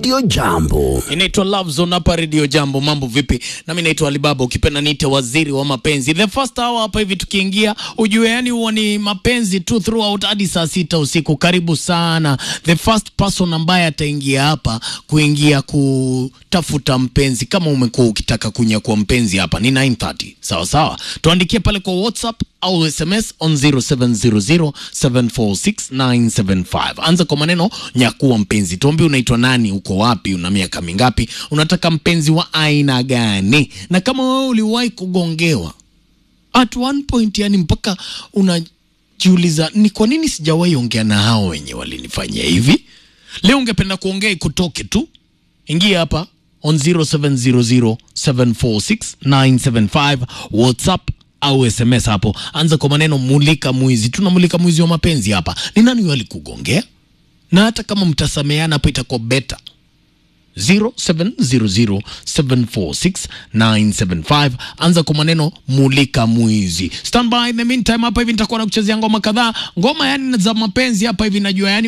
Radio Jambo. Inaitwa Love Zone hapa Radio Jambo. Mambo vipi? Nami naitwa Alibaba, ukipenda niite waziri wa mapenzi. The first hour hapa hivi tukiingia, ujue yani huwa ni mapenzi tu throughout hadi saa sita usiku. Karibu sana. The first person ambaye ataingia hapa kuingia kutafuta mpenzi, kama umekuwa ukitaka kunyakua mpenzi hapa ni 9:30. Sawa sawa, tuandikie pale kwa WhatsApp au SMS on 0700746975. Anza kwa maneno nyakuwa mpenzi, tuambie unaitwa nani, uko wapi, una miaka mingapi, unataka mpenzi wa aina gani, na kama wewe uliwahi kugongewa at one point, yani mpaka unajiuliza ni kwa nini sijawahi ongea na hao wenye walinifanyia hivi. Leo ungependa kuongea ikutoke tu, ingia hapa on 0700746975 WhatsApp au SMS hapo, anza kwa maneno mulika mwizi. Tunamulika mwizi wa mapenzi hapa. Ni nani huyo alikugongea? Na hata kama mtasameheana hapo itakuwa beta. 0700746975 anza kwa maneno mulika mwizi. Stand by in the meantime, hapa hivi nitakuwa nakuchezea ngoma kadhaa, ngoma yani za mapenzi hapa hivi, najua yani